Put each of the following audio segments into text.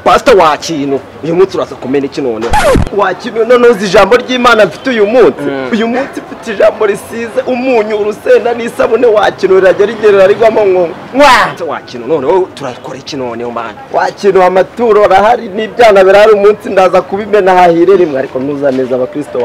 pastor wa kintu uyu munsi uraza kumena iki noneho wa kintu noneho uzi ijambo ry'imana mfite uyu munsi uyu munsi mfite ijambo risize umunyu urusenda n'isabune wa kintu rirajya rigerera rigwamo ngo nwa wa kintu noneho turakora iki noneho mana wa kintu amaturo arahari n'ibyana birahari umunsi ndaza kubimena hahire rimwe ariko ntuzaneza abakristo wa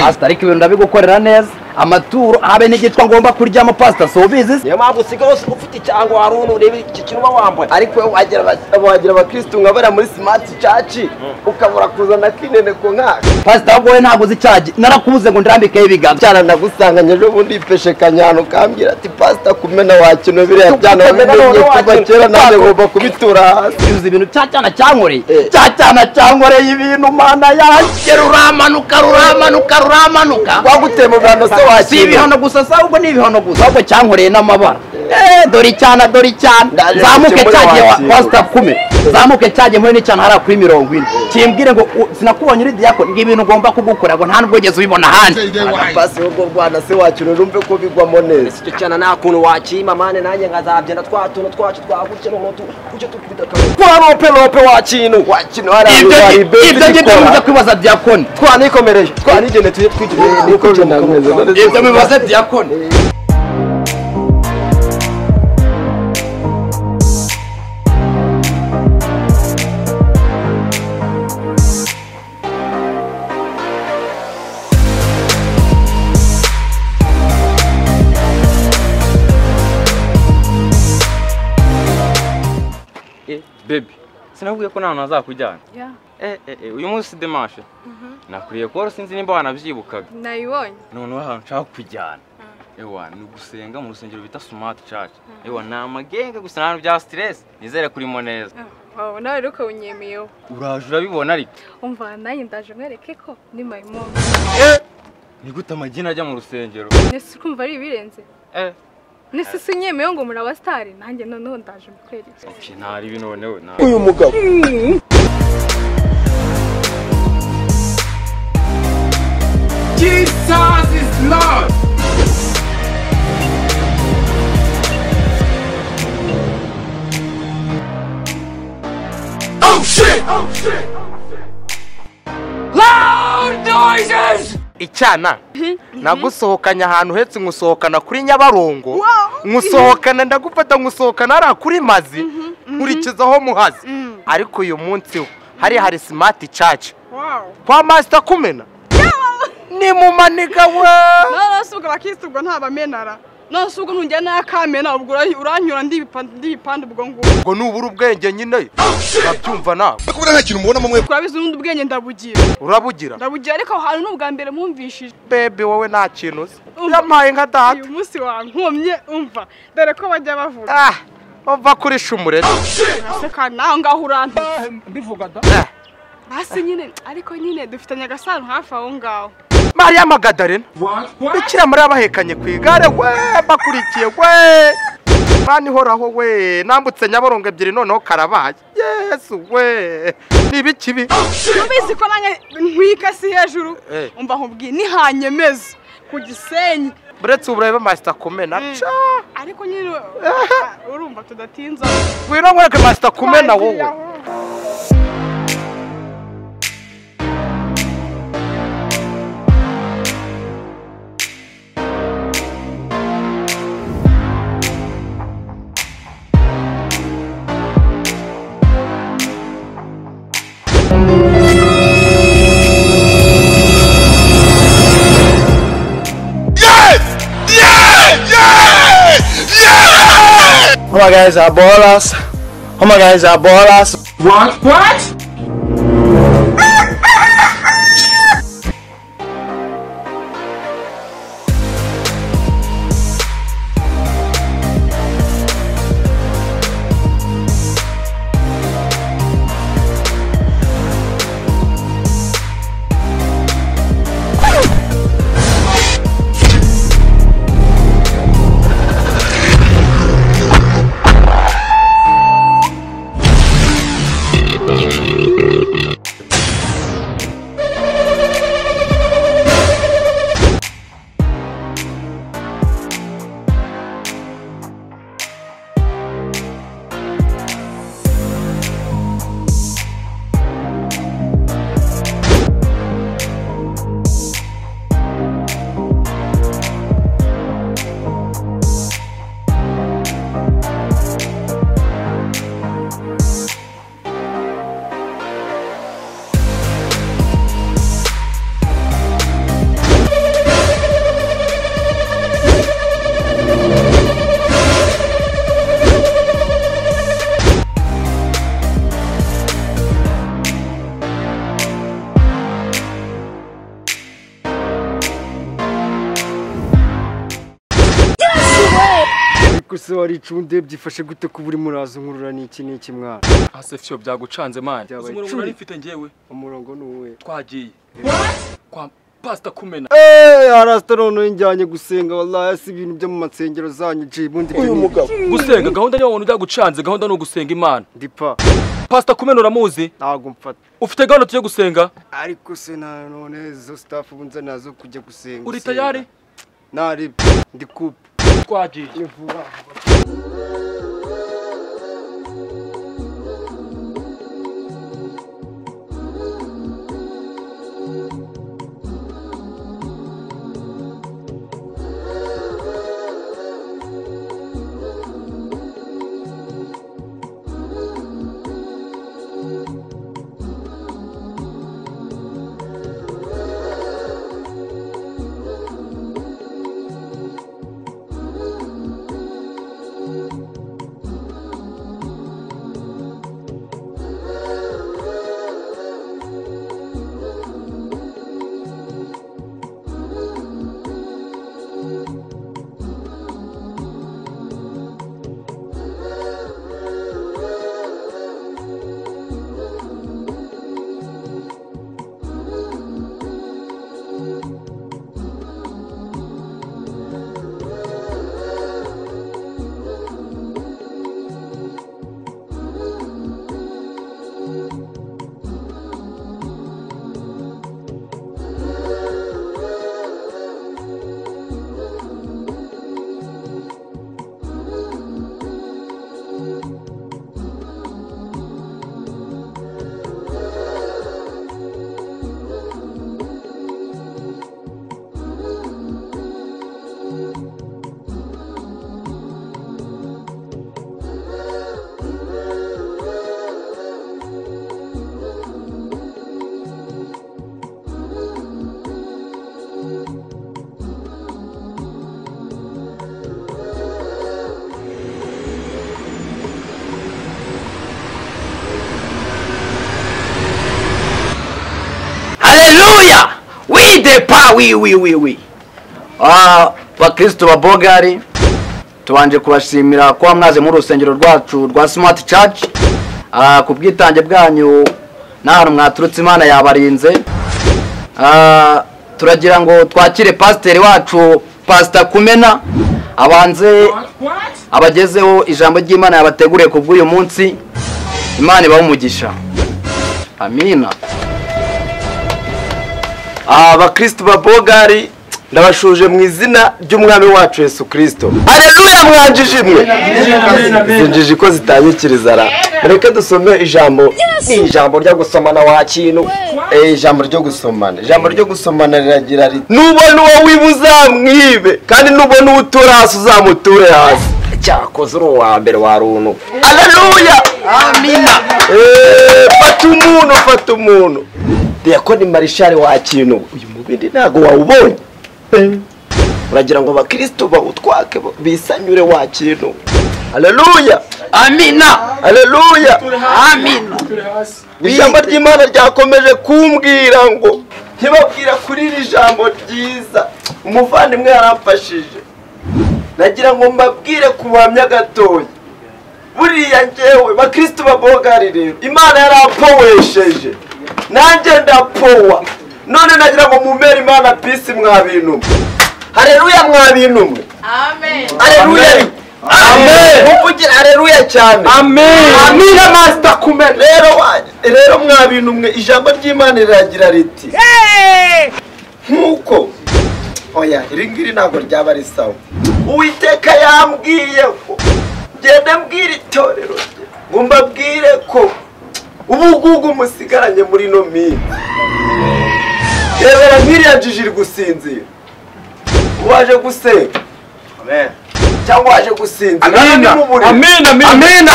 pasita ariko ibintu ndabigukorera neza amaturo habe n'igitwa ngomba kuryamo pasita si ubizi se niyo mpamvu usigaye wose ufite icyango wari uri urebe iki kintu uba wambaye ariko wowe wagira aba- wagira abakirisitu nka bariya muri simati caci ukabura kuzana kineneko nkaka pasita ahubwo wowe ntabwo uzi icyagiye narakubuze ngo ndirambikeho ibiganza cyana nagusanganye ejo bundi ipeshe kanyana ukambwira ati pasita kumena wakino biriya byana Kumena wabimenye noneho kuva wakino. kera nanjye ngomba kubitura hasi uzi ibintu cya cyana cyankoreye Eh. cya cyana cyankoreye ibintu mana yanjye ruramanuka ruramanuka ruramanuka twaguteye mu bihano se si wakino ibihano gusa se ahubwo ni ibihano gusa ahubwo cyankoreye n'amabara Eh, dore icyana dore icyana Ndaje zamuke gukemura cyagiye wa- wakirwa. pasita kumi zamuke cyagiye muri n'icyana hariya kuri mirongo ine kimbwire ngo u- sinakubonye uri diyakoni ngo ibintu ugomba kugukora ngo nta nubwo ugeze ubibona ahandi agapasi yo kurwana se wakino numve ko bigwamo neza icyo cyana nta kuntu wakima mane nanjye nkazagenda twa tuntu twacu twa gutya noneho tu- gutya tukubita kamera twanope nope wakino wakino hariya ibyo ngi- ibyo ngibyo bivuze wayiberi kwibaza diyakoni twanikomereje twanigene tujye twigira niko binakomeza none ibyo bibaze diyakoni Eh, baby sinakubwiye ko nta hantu hazakujyana eh, eh, eh, uyu munsi demashe nakuriye kuba wari sinzi nimba wanabyibukaga nayibonye noneho ahantu nshaka kujyana ewa ni ugusenga mu rusengero bita sumati church ewa ni amagenge gusa nta bintu bya stress nizere kurimo neza wawe nawe rero ukaba unyemiyeho uraje urabibona ariko umva nanjye ndaje mwereke ko ni mayimomu ni gute amagini ajya mu rusengero nese kumva ari ibirenze eh nese si unyemeyeho ngo muri abasitari nanjye noneho ndaje mukwereke okay ntari ibi noneho nta- uyu mugabo icyana nagusohokanye ahantu hetse nkusohokana kuri nyabarongo nkusohokana ndagufata nkusohokana hariya kuri mazi nkurikiza aho muhazi ariko uyu munsi wo hari hari simati caca kwa masita kumena ni mu maniga we none se ubwo abakirisitu ubwo ntabamenara none se ubwo ntujya n'akamena ubwo ura- uranyura ndi ibipande ndi ibipande ubwo ngubwo ngo nubura ubwenge nyine urabyumva nawe kurabizi n'undi ubwenge ndabugira urabugira ndabugira ariko aho hantu ni ubwa mbere mwumvishije bebe wowe nta kintu uzi Umva. yampaye nka data uyu munsi wankomye umva dore ko bajya bavuga ah bava kuri shumurere aseka nawe ngaho urantu Eh, basi nyine ariko nyine dufitanye agasano hafi aho ngaho mariya magadarena bikira muri abahekanye ku igare we bakurikiye we mani ihoraho we nambutse nyabarongo ebyiri noneho karabaye yesu we ni ibikibi ubizi ko nanjye ntwika si hejuru Eh. umva nkubwiye nihanyemeza ku gisenyi buretse ubu urebe masita kumena ca ariko nyine urumva tudatinza ngwino nkwereke masita kumena wowe Homa guys are ballers. Homa guys are ballers. ariko se waricunde byifashe gute kuba urimo uraza nkurura n'iki n'iki mwana asefyo byagucanze mani Byabaye uzi umurongo cumi. nari mfite njyewe umurongo ni uwe twagiye kwa pasita kumena eee harasita noneho injyanye gusenga wallahi si ibintu byo mu masengero zanyu ji bundi byo uyu ni mugabo gusenga gahunda niyo wabona byagucanze gahunda ni ugusenga imana ndipa pasita kumena uramuzi ntabwo mfata ufite gahunda tugiye gusenga ariko se na none izo sitafu bunze nazo kujya gusenga uri gusenga. tayari nari ndi kupa twagiye haleluya widepa wiwiwiwi bakristo ba bogari tubanje kubashimira kuba mwaze muri urusengero rwacu rwa smart church Ah, ku bwitange bwanyu n'ahantu mwaturutse imana yabarinze Ah, turagira ngo twakire pasiteri wacu pasita kumena abanze abagezeho ijambo ry'imana yabateguriye ku bw'uyu munsi imana ibahe umugisha amina abakristo ba bogari ndabashuje mu izina ry'umwami wacu yesu kirisito areruya mwanjije imwe zinjije ko zitanyikiriza ra reka dusome ijambo ni ijambo ryo gusomana wa kintu Eh, ijambo ryo gusomana ijambo ryo gusomana riragira riti nubona uwo wiba uzamwibe kandi nubona uwo utura hasi uzamuture hasi cyakoze uri uwa mbere wa runtu areruya amina fata umuntu fata umuntu diyakoni marishari wa kintu uyu mubindi ntabwo wawubonye uragira ngo abakristo bawutwake bisanyure wa kintu areruya amina areruya amina ijambo ry'imana ryakomeje kumbwira ngo ntibabwira kuri iri jambo ryiza umuvandimwe yaramfashije nagira ngo mbabwire ku buhamya gatoya buriya ngewe bakristo babogari rero imana yaramfowesheje nanjye ndapowa none nagira ngo mumere imana pisi mwa bintu mwe hareruya mwa bintu mwe hareruya amen muvugire hareruya cyane amen amina masita kume rero wa- rero mwa bintu mwe ijambo ry'imana riragira riti nk'uko oya iri ngiri ntabwo ryaba risawa uwiteka yambwiye ko ngende mbwira itorero rye ngo mbabwire ko ubu ngubu musigaranye muri ino minsi rebera nk'iriya njiji iri gusinzira waje gusenga cyangwa waje gusinzira amena ni mu buriri. amena amena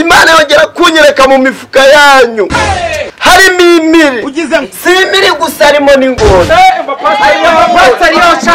imana yongera kunyereka mu mifuka yanyu harimo imiri si imiri gusa harimo n'ingona harimo amapasitari yose